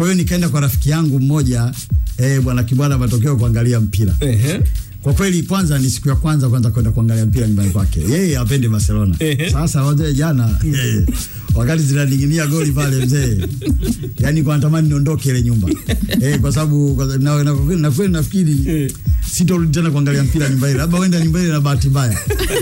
Kwa hiyo nikaenda kwa rafiki yangu mmoja eh, bwana Kibwana matokeo kuangalia mpira. Ehe. Kwa kweli kwanza ni siku ya kwanza kwanza kwenda kuangalia mpira nyumbani kwake. Yeye hapendi Barcelona. Ehe. Sasa wazee jana eh, wakati zinaning'inia goli pale mzee. Yaani kwa natamani niondoke ile nyumba. Eh, kwa sababu kwa- na na na kweli nafikiri Eh. sitorudi tena kuangalia mpira nyumba ile. Labda wenda nyumba ile na bahati mbaya.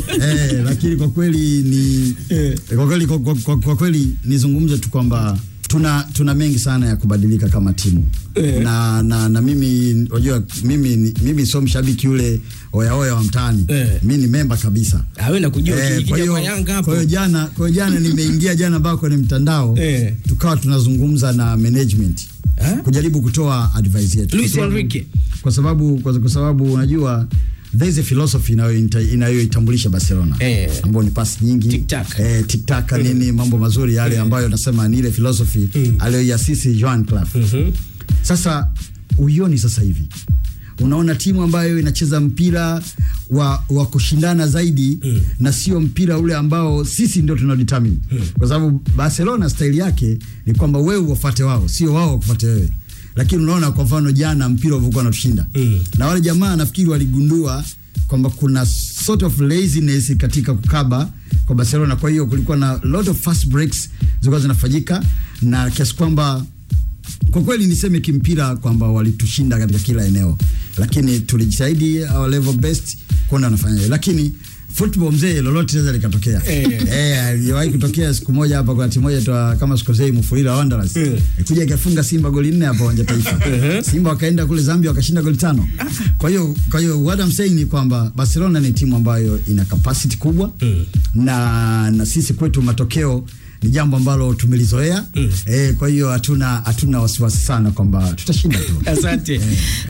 Eh, lakini kwa kweli ni Eh. kwa kweli kwa, kwa, kwa, kwa kweli nizungumze tu kwamba tuna tuna mengi sana ya kubadilika kama timu Eh. na, na na mimi unajua mimi ni- mimi sio mshabiki yule oya oya wa mtaani Eh. mimi ni memba kabisa Awe na kujua Eh, kija kwa hiyo kwa Yanga hapo. kwa hiyo jana kwa hiyo jana nimeingia jana ambao kwenye mtandao Eh. tukawa tunazungumza na management Eh? kujaribu kutoa advice yetu Luis Kwa sababu- Enrique. kwa sababu kwa, kwa sababu unajua there is a philosophy inayoita- inayoitambulisha Barcelona Eh. ambayo ni pasi nyingi Tic-tac. eh, tic-tac nini mambo mazuri yale ambayo nasema ni ile philosophy Mm. aliyoiasisi Johan Cruyff Mhm. sasa uioni sasa hivi unaona timu ambayo inacheza mpira wa, wa kushindana zaidi Mm. na sio mpira ule ambao sisi ndio tunadetermine Mm. kwa sababu Barcelona staili yake ni kwamba wewe uwafate wao sio wao wakufuate wewe lakini unaona kwa mfano jana mpira ulivyokuwa unatushinda Mm. na wale jamaa nafikiri waligundua kwamba kuna sort of laziness katika kukaba kwa Barcelona kwa hiyo kulikuwa na lot of fast breaks zilikuwa zinafanyika na kiasi kwamba kwa kweli niseme kimpira kwamba walitushinda katika kila eneo, lakini tulijitahidi our level best kuona wanafanya hivyo. lakini football mzee, lolote linaweza likatokea. Eh. Eh, aliwahi kutokea siku moja hapa, kuna timu moja toa kama sikosei, Mufulira Wanderers Eh. kuja ikafunga Simba goli nne hapa uwanja Taifa. Eh. Simba wakaenda kule Zambia wakashinda goli tano. Kwa hiyo kwa hiyo what I'm saying ni kwamba Barcelona ni timu ambayo ina capacity kubwa Mm. na na sisi kwetu matokeo ni jambo ambalo tumelizoea Mm. eh, kwa hiyo hatuna hatuna wasiwasi sana kwamba tutashinda tu. Asante.